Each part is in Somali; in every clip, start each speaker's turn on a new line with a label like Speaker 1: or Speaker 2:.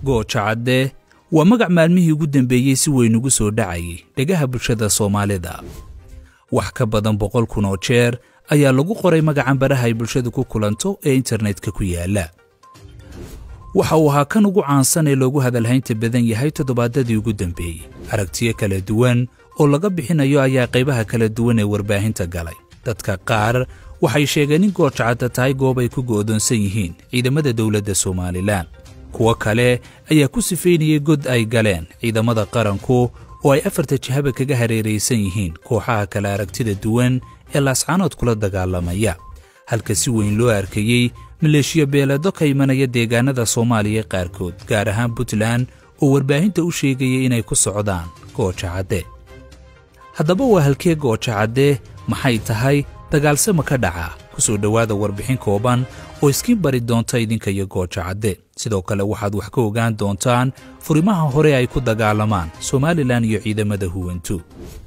Speaker 1: gooja cadde waa magac maalmihii ugu dambeeyey si weyn ugu soo dhacayay dhegaha bulshada soomaalida wax ka badan boqol kun oo jeer ayaa lagu qoray magacan baraha ay bulshadu ku kulanto ee internetka ku yaala waxa uu ahaa kan ugu caansan ee loogu hadalhaynta badan yahay toddobaadadii ugu dambeeyey aragtiyo kala duwan oo laga bixinayo ayaa qaybaha kala duwan ee warbaahinta galay dadka qaar waxay sheegeen in goojacadda tahay goob ay ku go'doonsan yihiin ciidamada dowladda somalilan kuwo kale ayaa ku sifaynayay god ay galeen ciidamada qaranku oo ay afarta jihaba kaga hareeraysan yihiin kooxaha kale aragtida duwan ee laascaanood kula dagaalamaya halka si weyn loo arkayey maleeshiyo beeleedo ka imanaya deegaanada soomaaliya qaarkood gaar ahaan puntland oo warbaahinta u sheegaya inay ku socdaan gooja cadde haddaba waa halkee gooja cadde maxay tahay dagaalse ma ka dhacaa ku soo dhowaada warbixin kooban oo iskiin bari doonta idinka iyo gooja cadde sidoo kale waxaad wax ka ogaan doontaan furimaha hore ay ku dagaalamaan somalilan iyo ciidamada huwantu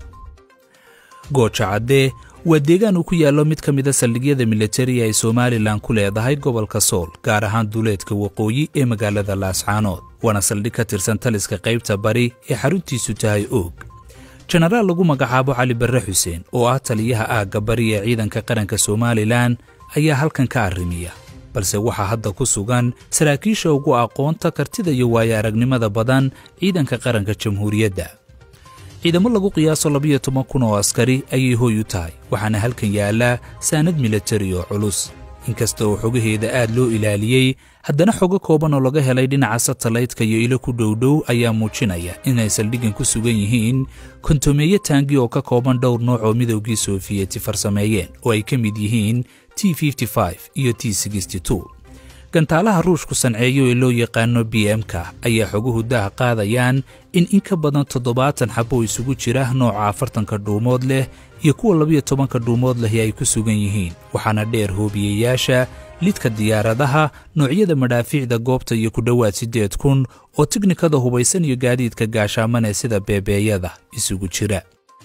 Speaker 1: gooja cadde waa deegaan uu ku yaallo mid ka mida saldhigyada militariga ay somalilan ku leedahay gobolka sool gaar ahaan duleedka waqooyi ee magaalada laascaanood waana saldhig ka tirsan taliska qaybta bari ee xaruntiisu tahay oog jenaraal lagu magacaabo cali barre xuseen oo ah taliyaha aagga bari ee ciidanka qaranka somalilan ayaa halkan ka arrimiya balse waxaa hadda ku sugan saraakiisha ugu aqoonta kartida iyo waayo aragnimada badan ciidanka qaranka jamhuuriyadda ciidamo lagu qiyaaso labiyo toban kun oo askari ayay hooy u tahay waxaana halkan yaallaa saanad militari oo culus inkasta oo xogaheeda aad loo ilaaliyey haddana xogo kooban oo laga helay dhinaca satalaydka iyo ilo ku dhowdhow ayaa muujinaya inay saldhiggan ku sugan yihiin kontomeeye taangi oo ka kooban dhowr nooc oo midowgii soofiyeti farsameeyeen oo ay ka mid yihiin t iyo t gantaalaha ruushku sanceeyo ee loo yaqaano b m-ka ayaa xoguhu daha qaadayaan in in ka badan toddobaatan xabo isugu jira nooca afartanka dhuumood leh iyo kuwa labiyo tobanka dhuumood lehi ay ku sugan yihiin waxaana dheer hoobiyeyaasha lidka diyaaradaha noocyada madhaafiicda goobta iyo ku dhowaad siddeed kun oo tiknikada hubaysan iyo gaadiidka gaashaamanee sida beebeeyada isugu jira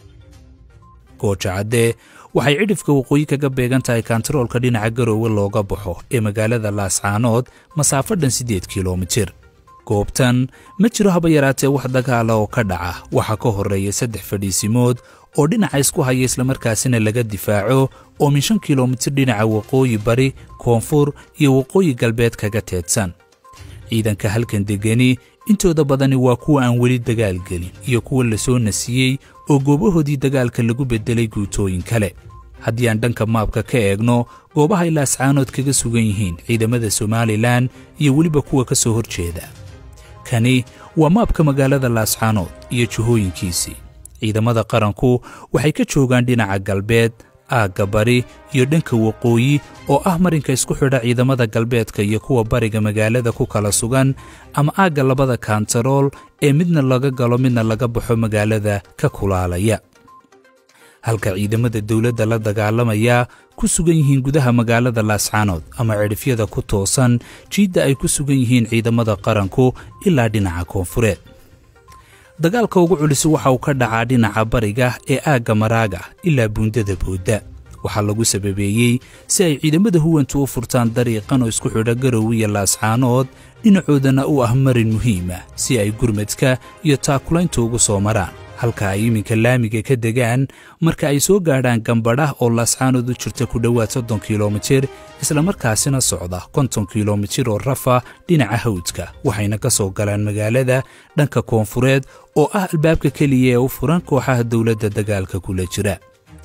Speaker 1: goojacadde waxay cidhifka waqooyi kaga beegan tahay kantaroolka dhinaca garoowe looga baxo ee magaalada laascaanood masaafo dhan siddeed kilomitir goobtan ma jiro haba yaraatee wax dagaala oo ka dhaca waxaa ka horreeya saddex fadhiisimood oo dhinaca isku haya islamarkaasina laga difaaco oo min shan kilomitir dhinaca waqooyi bari koonfur iyo waqooyi galbeed kaga teedsan ciidanka halkan degani intooda badani waa kuwa aan weli dagaal gelin iyo kuwa la soo nasiyey oo goobahoodii dagaalka lagu beddelay guutooyin kale haddii aan dhanka maabka ka eegno goobahay laascaanood kaga sugan yihiin ciidamada somalilan iyo weliba kuwa ka soo hor jeeda kani waa maabka magaalada laascaanood iyo jihooyinkiisii ciidamada qaranku waxay ka joogaan dhinaca galbeed aagga bari iyo dhanka waqooyi oo ah marinka isku xidha ciidamada galbeedka iyo kuwa bariga magaalada ku kala sugan ama aagga labada kantarool ee midna laga galo midna laga baxo magaalada ka kulaalaya halka ciidamada dowladda la dagaalamaya ku sugan yihiin gudaha magaalada laascaanood ama cidhifyada ku toosan jiidda ay ku sugan yihiin ciidamada qaranku ilaa dhinaca koonfureed dagaalka ugu culisi waxa uu ka dhacaa dhinaca bariga ee aagga maraaga ilaa buundada boodda waxaa lagu sababeeyey si ay ciidamada huwantu u furtaan dariiqan oo isku xidha garow iyo laascaanood dhinacoodana u ah marin muhiima si ay gurmadka iyo taakulaynta ugu soo maraan halka ay iminka laamiga ka degaan marka ay soo gaadhaan gambadhah oo laascaanood u jirta ku dhowaad soddon kilomitir islamarkaasina socda konton kilomitir oo rafa dhinaca hawdka waxayna ka soo galaan magaalada dhanka koonfureed oo ah albaabka keliya ee u furan kooxaha dowladda dagaalka kula jira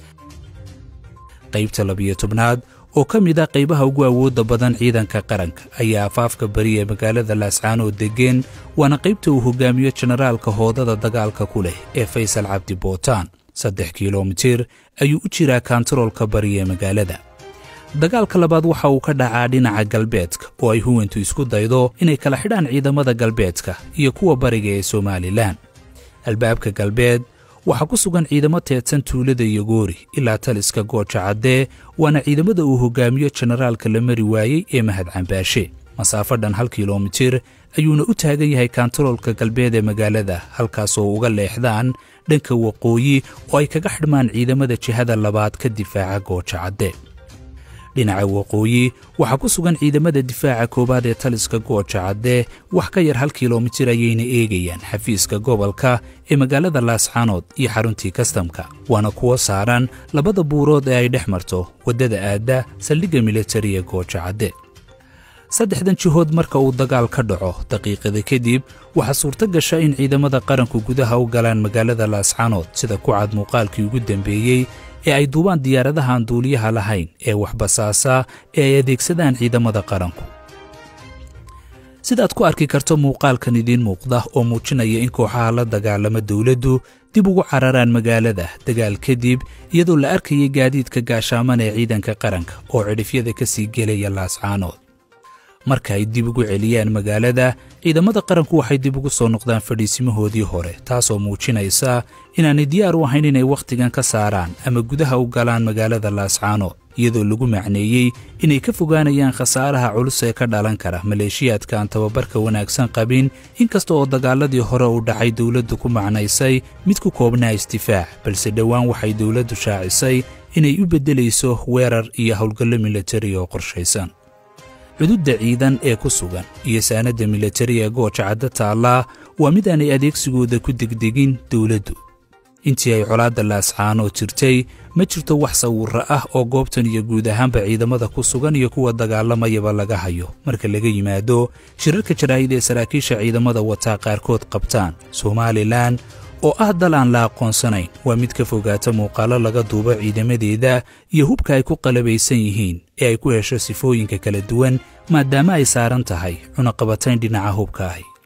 Speaker 1: qaybta labiyo tobnaad oo ka mid ah qaybaha ugu awoodda badan ciidanka qaranka ayaa afaafka bari ee magaalada laascaanood degeen waana qaybta uu hogaamiyo jenaraalka hoodada dagaalka ku leh ee faysal cabdi bootaan saddex kilomitir ayuu u jiraa kantaroolka bari ee magaalada dagaalka labaad waxa uu ka dhacaa dhinaca galbeedka oo ay huwantu isku daydo inay kala xidhaan ciidamada galbeedka iyo kuwa bariga ee somalilan albaabka galbeed waxaa ku sugan ciidamo teedsan tuulada iyo goori ilaa taliska gooja caddee waana ciidamada uu hogaamiyo jenaraalka la mari waayey ee mahad cambaashe masaafo dhan hal kilomitir ayuuna u taagan yahay kantaroolka galbeed ee magaalada halkaasoo uga leexdaan dhanka waqooyi oo ay kaga xidhmaan ciidamada jihada labaad ka difaaca gooja cadde dhinaca waqooyi waxaa ku sugan ciidamada difaaca koowaad ee taliska gooja cadde wax ka yar hal kilomitir ayayna eegayaan xafiiska gobolka ee magaalada laascaanood iyo xaruntii kastamka waana kuwo saaran labada buurood ee ay dhex marto waddada aadda saldhigga militariga gooja cadde saddexdan jihood marka uu dagaal ka dhaco daqiiqada kadib waxaa suurto gasha in ciidamada qaranku gudaha u galaan magaalada laascaanood sida ku cad muuqaalkii ugu dambeeyey ee ay duubaan diyaaradaha aan duuliyaha lahayn ee waxbasaasa ee ay adeegsadaan ciidamada qaranku sidaad ku arki karto muuqaalkan idiin muuqda oo muujinaya in kooxaha la dagaalama dowladdu dib ugu cararaan magaalada dagaal kadib iyadoo la arkayay gaadiidka gaashaaman ee ciidanka qaranka oo cidhifyada ka sii gelaya laascaanood marka ay dib ugu celiyaan magaalada ciidamada qaranku waxay dib ugu soo noqdaan fadhiisimahoodii hore taasoo muujinaysa inaanay diyaar u ahayn inay wakhtigan ka saaraan ama gudaha u galaan magaalada laascaanood iyadoo lagu macneeyey inay ka fogaanayaan khasaaraha culus ee ka dhalan kara maleeshiyaadka aan tababarka wanaagsan qabin inkasta oo dagaaladii hore u dhacay dowladdu ku macnaysay mid ku koobnaa isdifaac balse dhowaan waxay dowladdu shaacisay inay u beddelayso weerar iyo howlgallo militari oo qorshaysan cududda ciidan ee ku sugan iyo saanadda militari ee gooja cadda taallaa waa mid aanay adeegsigooda ku degdegin dowladdu intii ay colaadda laascaanoo jirtay ma jirto wax sawirro ah oo goobtan iyo guud ahaanba ciidamada ku sugan iyo kuwa dagaalamayaba laga hayo marka laga yimaado shirarka jaraa'id ee saraakiisha ciidamada wataa qaarkood qabtaan somalilan oo ah dal aan la aqoonsanayn waa mid ka fogaata muuqaallo laga duubo ciidamadeeda iyo hubka ay ku qalabaysan yihiin ee ay ku hesho sifooyinka kala duwan maadaama ay saaran tahay cunaqabatayn dhinaca hubka ahi